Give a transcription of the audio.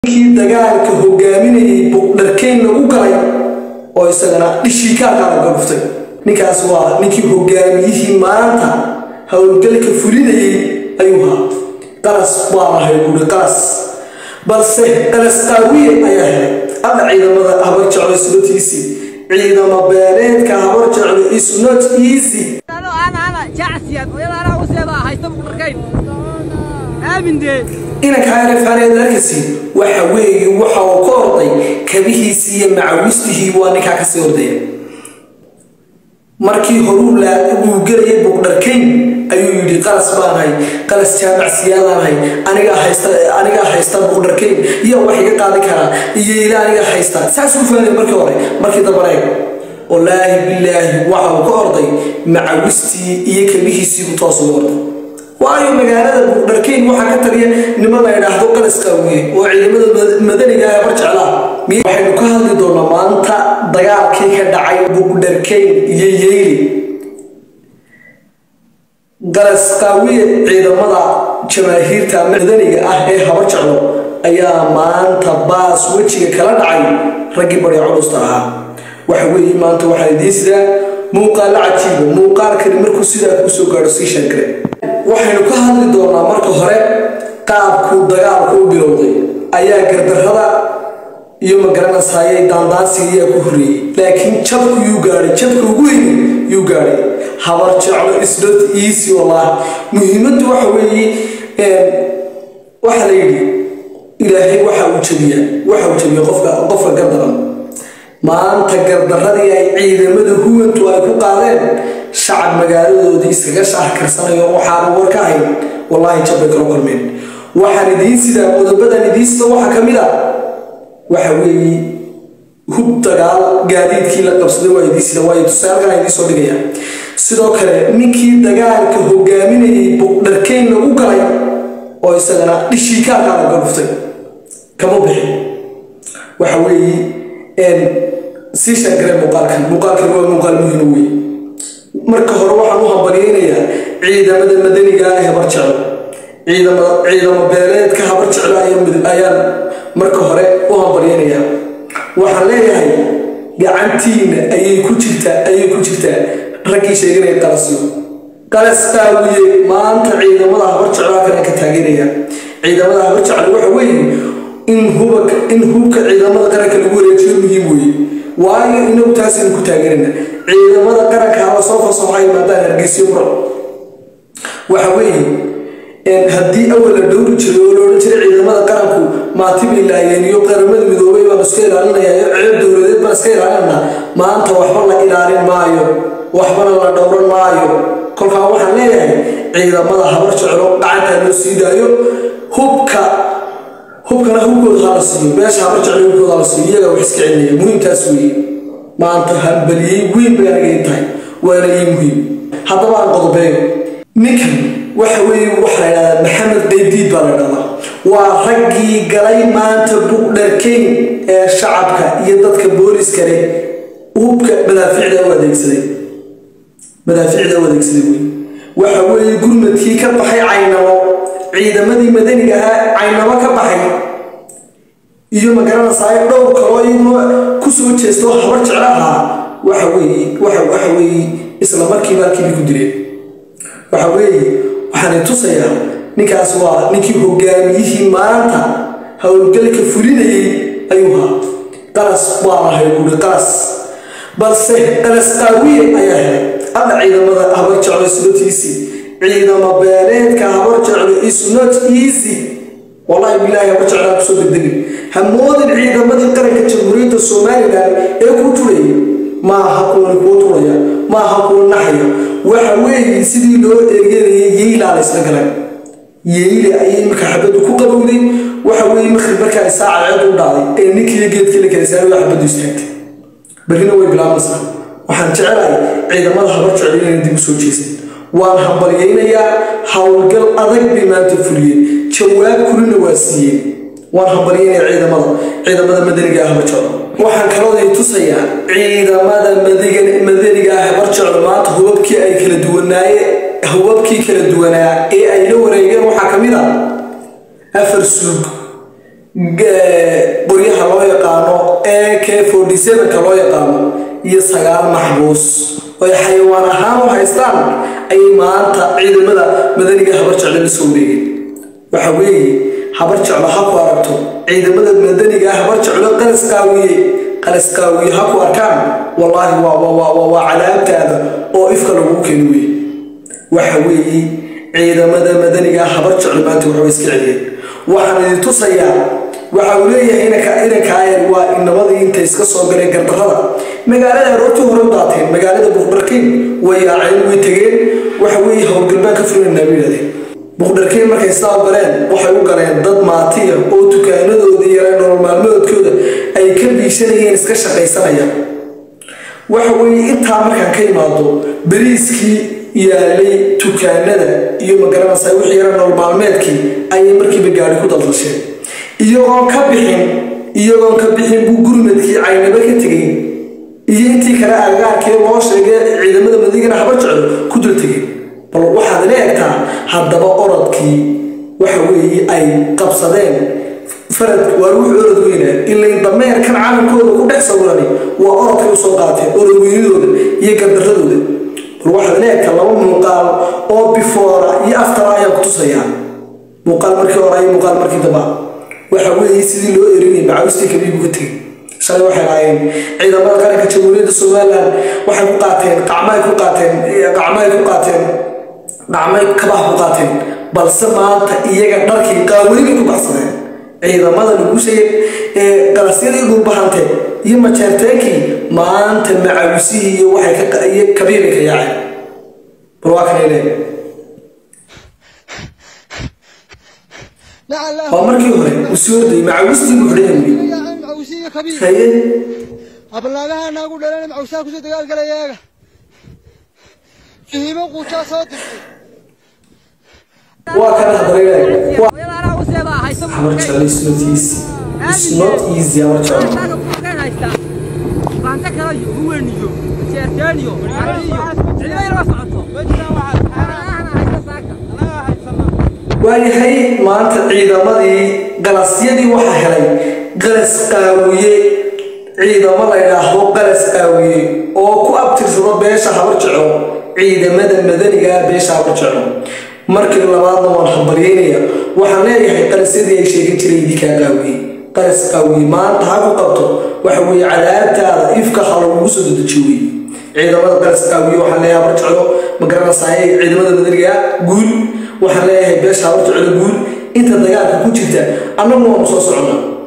kii dagaalka hogaaminayay buqdharkeyn lagu galay oo isagana dhishii kaaqaala galuftay ninkaas waa ninkii hogaamiyihii maanta howlgalka fulinayay ayuu haa qalas waa lahay buuri qalas balse qalas qaawiye ayaa helay alla ciidamada habar jeclo isnotiisi ciidamo beeleedka habar jeclo is not easy inanka arifaaneed arkasi waxa weeye waxa uu ka orday kabihiisii iyo macawistigii waa ninkaa kasii ordaya markii horuu uu gelayay buqdharkayn ayuu yidhi qalas baanahay qalas jaamacsiyaadaanahay anigaa haysta anigaa haysta buqdharkayn iyo wax iga qaadi karaa iyo ila aniga haysta saasuu faanay markii hore markii dambaneeg wallaahi bilaahi waxa uu ka orday macawistii iyo kabihiisii buu toos uga orday waayo magaalada buqdharkeyn waxaa ka taliya niman la idhaahdo qalas qaawiye oo ciidamada madaniga ah bar jeclaa waxaynu ka hadli doonaa maanta dagaalkii ka dhacay buqdharkeyn iyo yeyli qalas qaawiye ciidamada jamaahiirta madaniga ah ee habar jeclo ayaa maanta baas wejiga kala dhacay raggii barya culusta ahaa waxa weeye maanta waxaa idiin sidaa muuqaalo cajiiba muuqaalkani markuu sidaa kuu soo gaadho sii sheekare waxaynu ka hadli doonaa marka hore qaabkuu dagaalku u bilowday ayaa gardarrada iyo magaranaysaayay daandaansiga ayaa ku horreeyey laakiin jabku yuu gaadhay jabka ugu weyni yuu gaadhay habar jeclo isnot easy wallaahi muhiimaddu waxa weeye waxa la yidhi ilaahay waxa uu jabiyaa waxa uu jabiya qofka qofka gardaran maanta gardarradii ay ciidamada huwantu ay ku qaadeen shacab magaaladoodii iskaga shaahkarsanayo waxaanu war ka hayn wallaahi jabbay kala kulmeen waxaan idiin sidaa qodobadan idiin sida waxaa ka mid a waxa weeye hub dagaal gaadiidkii la qabsaday waa idiin sida waayo tusaalkan idiin soo dhigaya sidoo kale ninkii dagaalka hogaaminayay buqdharkeyn lagu galay oo isagana dhishii kaaqaala galuftay kama bixin waxa weeye sii sheegare muuqaalkan muuqaalkan waa muuqaal muhiim wey marka hore waxaan u hambalyeynayaa ciidamada madaniga ah ee habar jeclo ciidamo beeleedka habar jeclo ayaan marka hore u hambalyeynayaa waxaan leeyahay gacantiina ayay ku jirtaa ayay ku jirtaa raggii sheeganaya qalasyo qalas qaawiye maanta ciidamada habar jeclo halkan ka taageeraya ciidamada habar jeclo waxa weeye in hubka in hubka ciidamada qaranka lagu wareejiyo muhiim weeye waayo inagu taasaynu ku taageerana ciidamada qaranka hala soo faso waxay yimaadaan hargeysyo buro waxa weeye haddii awal la dhowri jiray oo loodhan jiray ciidamada qaranku maatibay laayeen iyo qaramada midoobay baan iska ilaalinaya iyo ceeb dowladeed baan iska ilaalinana maanta waxba la ilaalin maayo waxbana la dhowran maayo kolkaa waxaan leeyahay ciidamada habar jeclo gacantaa loo sii daayo hubka hubkana hubkooda hala siiyo meesha habar jeclo hubkooda hala siiyo iyaga wax iska celinaya muhiimtaas weeye maanta hambaliyey weyn bay aniga ii tahay waana ii muhiim haddaba aan qodobeeyo ninkan waxa weeye waxaa la idhahdaa maxamed qaydiid baa la idhahdaa waa raggii galay maanta buqdharkeyn ee shacabka iyo dadka booliska leh hubka madaafiicda u adeegsaday madaafiicda u adeegsaday wey waxa weeye gurmadkii ka baxay caynamo ciidamadii madaniga ahaa caynamo ka baxay iyo magaranaysaay dhowr kaloo iyaguna ku soo jeesto habar jeclo ahaa waxa weeye waxa waxa weeye isla markiiba halkiibay ku dileen waxa weeye waxaan tusayaa ninkaas waa ninkii hogaamiyihii maanta howlgalka fulinayay ayuu haa qalas waa lahay buuri qalas balse qalas qaawiye ayaa helay alla ciidamada habar jeclo isnotiisi ciidamo beeleedka habar jeclo is not easy wallahi bilaahi habar jeclaa kusoo degdegin hamoodin ciidamadii qaranka jamhuuriyadda somalilan ee ku turaya maaha kuwan kuu turaya maaha kuwa naxaya waxa weeye sidii loo eeganayay yeylaa la isla galay yeyle ayay marka xabaddu ku qabowday waxa weeye markii markaa saaca ceed u dhacday ee ninkii geedkii la kala saaray waa xabaddu istaagtay berrina way bilaabmaysaa waxaan jecelahay ciidamada habar jeclo inayna dib u soo jeesan waan hambalyeynayaa howlgal adag bay maanta fuliyeen jawaab kulina waa siiyeen waan hambalyeynayaa ciidamada ciidamada madaniga ah habar jeclo waxaan kalooday tusayaa ciidamada madaniga ah habar jeclo maanta hubabkii ay kala duwanaaye hubabkii kala duwanaa ee ay la wareegeen waxaa ka mid ah afar suug qoryaha loo yaqaano ee k forty sevenka loo yaqaano iyo sagaal maxbuus oy xayawaan ahaan u haystaan ayay maanta ciidamada madaniga habar jecle la soo wareegeen waxa weeye habar jeclo ha ku aragto ciidamada madaniga habar jeclo qalaskaawiye qalaskaawiye ha ku arkaan wallaahi waa cadaabtaada oo ifka lagugu keeni weye waxa weeye ciidamada madaniga habar jeclo maanta waxba iska celiyeen waxaan idin tusayaa waxa uu leeyahay inankaayar waa inamadii intay iska soo galeen gardarrada magaalada aroortii hore u daateen magaalada buqdharkiin way yaaceen way tegeen waxa weeye howlgalbaan ka fulinanaa bay yidhahdeen buqdharkiin markay sidaa u galeen waxay u galeen dad maatiya oo dukaanadooda yareen nolol maalmoodkooda ay ka biishanayeen iska shaqaysanaya waxa weeye intaa markaan ka imaado beriiskii yaalay dukaanada iyo magaranaysa wixii yara nolol maalmeedkii ayay markiiba gaari ku daldasheen iyagoon ka bixin iyagoon ka bixin buu gurmadkii caynaba ka tegay iyo intii kale agagaarkii loo sheegay ciidamada madigana habar jeclo ku dul tegay bal waxaad ila egtaa haddaba orodkii waxa weeye ay qabsadeen farad waa ruux orod weyna ilayn dameerkan calankooda ku dhex sawirani waa orodkay usoo qaateen orod weynadooda iyo gardaradooda bal waxaad ila egtaa laba muuqaal oo bifoora iyo aftara ayaan ku tusayaa muuqaal markii hore iyo muuqaal markii damba waxa weeye sidii loo erinayay macawistii kabiibu ka tegay shalay waxay lahaayeen ciidamada qaranka jamhuuriyadda somalilan waxay ku qaateen qacmaay ku qaateen qacmaay ku qaateen qacmay kabaha ku qaateen balse maanta iyaga dharkii qaawanibay ku baxsadeen ciidamada lagu sheegay ee qalasyadii dhulbahantee iyo majeerteenkii maanta macawisihii iyo waxay ka iyo kabiibay ka yaaceen bal waa kanay leeyahay waa markii hore usuorday macawistii buxdhayan haye ablaagaha naagu dhalan macawsaa kusoo dagaalgalayaga fihiimo quujaa soo dirtay waa kana habareegaay habar jecel is not easy is not easy habar jecel waayahay maanta ciidamadii galasyadii waxaa helay galas qaawiye ciidamo la ydhaahdo galas qaawiye oo ku abtirsado beesha habar jeclo ciidamada madaniga beesha habar jeclo markii labaadna waan hambaryeynaya waxaan leeyahay qalasyadii ay sheegan jiray idinkaa qaawiye qalas qaawiye maanta ha ku qabto waxa weeye cadaabtaada ifka ha lagugu soo dedejiyo wey ciidamada qalas qaawiye waxaan leeyahay habar jeclo magaranaysaayay ciidamada madaniga guul waxaan leeyahay beesha habar jeclo guul inta dagaalka ku jirta annagu waanu soo soconnaa